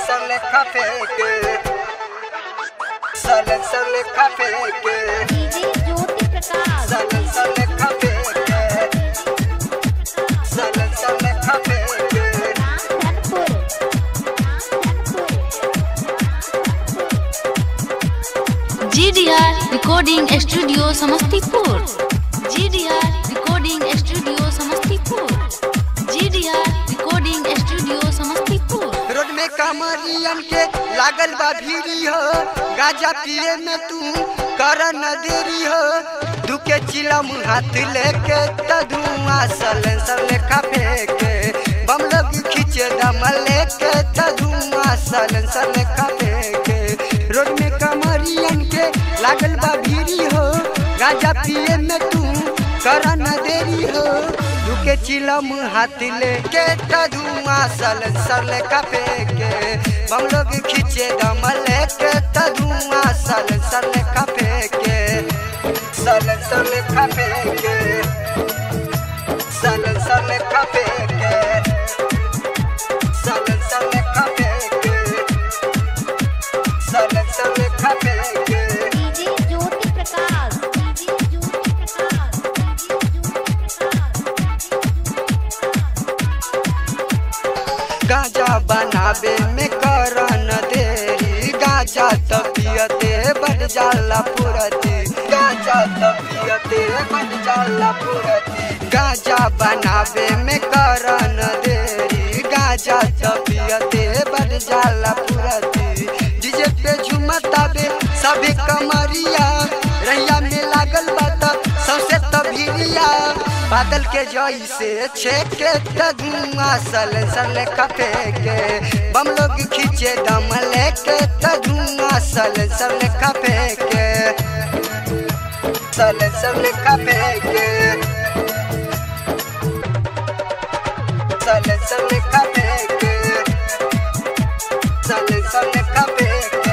लेखा फेंके सलेंसर लेखा फेंके डीजे ज्योति प्रकाश सलेंसर लेखा फेंके सलेंसर लेखा फेंके Ramdhanpur GDR recording studio Samastipur GDR recording studio Samastipur GDR recording studio Samastipur road में कामरियन के लागल बा भीड़ी हो गाजा पिए में तू कर न देरी हो दुके चिलम हाथ लेके त धुआं सलेंसर लेखा फेंके बम लोग खींचे दम लेके त धुआं सलेंसर लेखा फेंके रोड में कामरियन के लागल बा भीड़ी हो गाजा पिए में तू कर न देरी हो दुके चिलम हाथ लेके त धुआं सलेंसर लेखा फेंके बम लोग खींचे दम लेके त धुआं सलेंसर लेखा फेंके सलेंसर लेखा फेंके सलेंसर लेखा फेंके सलेंसर लेखा फेंके सलेंसर लेखा फेंके DJ Jyoti Prakash DJ Jyoti Prakash DJ गाजा बनावे में करन देरी गाजा तबियते बढ़ जाला पुरती गाजा तबियते बढ़ जाला पुरती गाजा बनावे में करन देरी गाजा तबियते बढ़ जाला पुरती डीजे पे झुमतावे सभी कमरिया रैया में लागल बात सौसे तभिरिया बादल के जई से छेके त धुआं सल सल खपे के बम लोग खींचे दम लेके त धुआं सल सल खपे के सल सल खपे के सल सल खपे के सल सल खपे के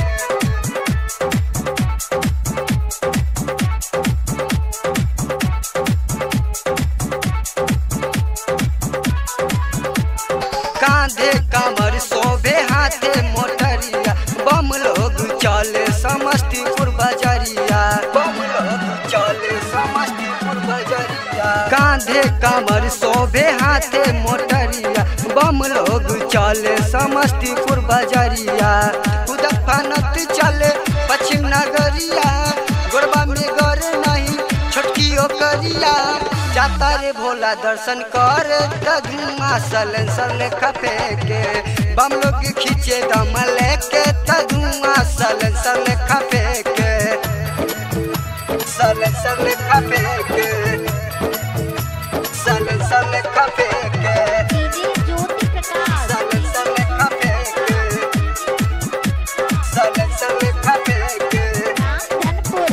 कांधे कमर सोबे हाथे मोटरिया बम लोग चले समस्तीपुर बजरिया बम लोग चले समस्तीपुर बजरिया कांधे कमर सोबे हाथे मोटरिया बम लोग चले समस्तीपुर बजरिया उदक फनत चले पश्चिम नगरिया गोरबा में गर नहीं छोटकी ओकरिया जाता रे भोला दर्शन कर त धुआं सलेंसर लेखा फेंके बम लोग खींचे दम लेके त धुआं सलेंसर लेखा फेंके सलेंसर लेखा फेंके सलेंसर लेखा फेंके डीजे ज्योति प्रकाश सलेंसर लेखा फेंके सलेंसर लेखा फेंके रामधनपुर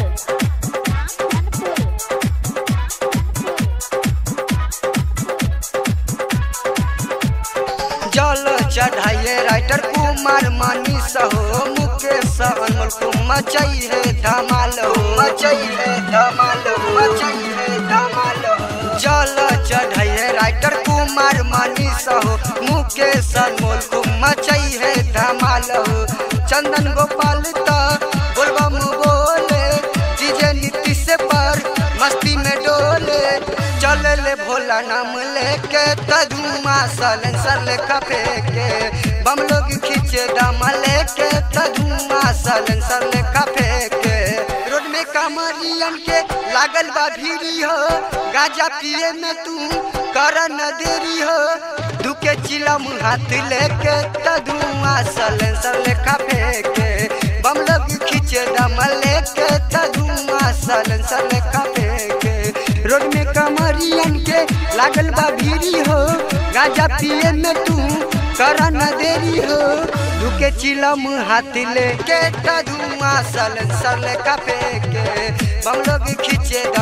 जल चढ़ाइए राइटर कुमार मानी सहो मुकेश अनमोल को मचई है धमाल हो मचई है धमाल हो मचई है धमाल हो जल चढ़ाइए राइटर कुमार मानी सहो मुकेश अनमोल को मचई है धमाल हो चंदन गोपाल त बोलबम बोले डीजे नीतीश पर मस्ती में डोले चल ले भोला नाम लेके त धुआं सलेंसर लेखा फेंके बम लोग खींचे दम लेके त धुआं सलेंसर लेखा फेंके रोड में कामरियन के लागल बा भीड़ी हो गाजा पिए में तू कर न देरी हो दुके चिलम हाथ लेके त धुआं सलेंसर लेखा फेंके बम लोग खींचे दम लेके त धुआं सलेंसर लेखा फेंके रोड में कमरियन के लागल बा भीड़ी हो गाजा पिए में तू कर न देरी हो दुके चिलम हाथ लेके त धुआं सलेंसर लेखा फेंके बम लोग खींचे दम